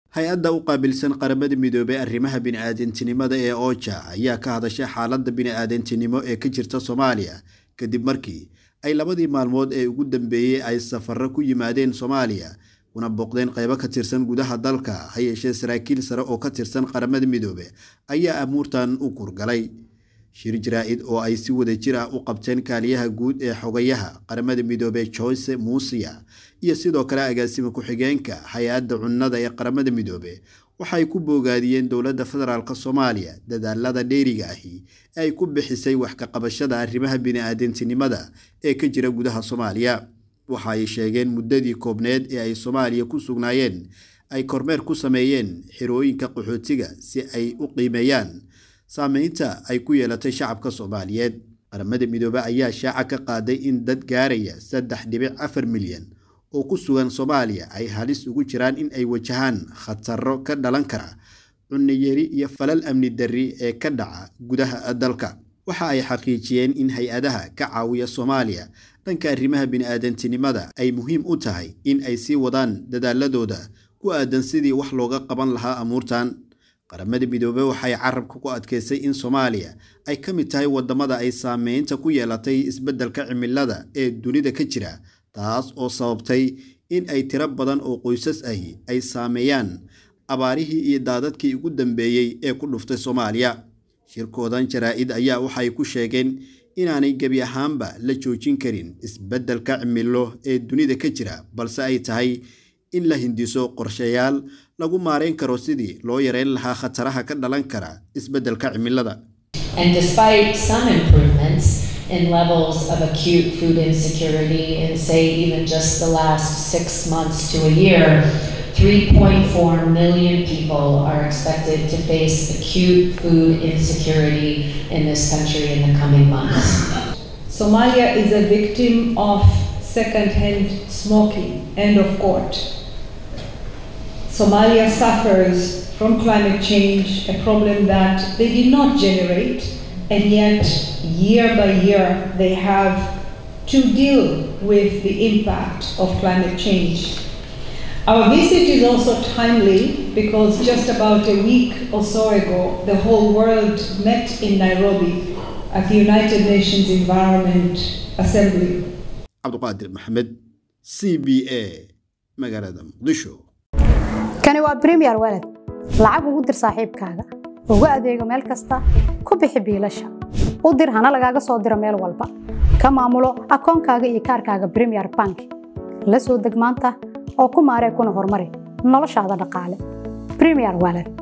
hay-adda u qaabilsan qaramada midoobey arrimaha bini-aadantinimada ee ooja ayaa ka hadashay xaaladda bini-aadantinimo ee ka jirta soomaaliya kadib markii ay labadii maalmood ee ugu dambeeyey ay safarro ku yimaadeen soomaaliya kuna booqdeen qaybo ka tirsan gudaha dalka ha yeeshee saraakiil sare oo ka tirsan qaramada midoobe ayaa amuurtan u kurgalay shir jaraa-id oo ay si wada jir ah u qabteen kaaliyaha guud ee xogayaha qaramada midoobe joyce muusiya iyo sidoo kale agaasima ku-xigeenka hay-adda cunnada ee qaramada midoobe waxay ku boogaadiyeen dowladda federaalk soomaaliya dadaalada dheeriga ahi ee ay ku bixisay wax ka qabashada arrimaha bini-aadantinimada ee ka jira gudaha soomaaliya waxa ay sheegeen muddadii koobneed ee ay soomaaliya ku sugnaayeen ay kormeer ku sameeyeen xirooyinka qaxootiga si ay u qiimeeyaan saameynta ay ku yeelatay shacabka soomaaliyeed qaramada midoobe ayaa shaaca ka qaaday in dad gaaraya saddex dhibic afar milyan oo ku sugan soomaaliya ay halis ugu jiraan in ay wajahaan khataro ka dhalan kara cunniyari iyo falal amni darri ee ka dhaca gudaha dalka waxa ay xaqiijiyeen in hay-adaha ka caawiya soomaaliya dhanka arrimaha bini-aadantinimada ay muhiim u tahay in ay sii wadaan dadaaladooda ku aadan sidii wax looga qaban lahaa amuurtan qaramada midoobe waxay carabka ku adkeysay in soomaaliya ay ka mid tahay wadamada ay saameynta ku yeelatay isbeddelka cimilada ee dunida ka jira taas oo sababtay in ay tiro badan oo qoysas ahi ay saameeyaan abaarihii iyo daadadkii ugu dambeeyey ee ku dhuftay soomaaliya shirkoodan jaraa-id ayaa waxay ku sheegeen inaanay gebi ahaanba la joojin karin isbeddelka cimilo ee dunida ka jira balse ay tahay in la hindiso qorshayaal lagu maareyn karo sidii loo yareyn lahaa khataraha ka dhalan kara isbeddelka cimilada in levels of acute food insecurity in, say, even just the last six months to a year, 3.4 million people are expected to face acute food insecurity in this country in the coming months. Somalia is a victim of second-hand smoking. End of quote. Somalia suffers from climate change, a problem that they did not generate, and yet year by year they have to deal with the impact of climate change. Our visit is also timely because just about a week or so ago, the whole world met in Nairobi at the United Nations Environment Assembly. cabduqaadir maxamed c b a magaalada muqdisho kani waa bremiyer walad lacag ugu dir saaxiibkaaga ugu adeego meel kasta ku bixi biilasha u dir hana lagaaga soo diro meel walba ka maamulo akoonkaaga iyo kaarkaaga bremiyer bank la soo deg maanta oo ku maaree kuna horumari noloshaada dhaqaale bremiyer walad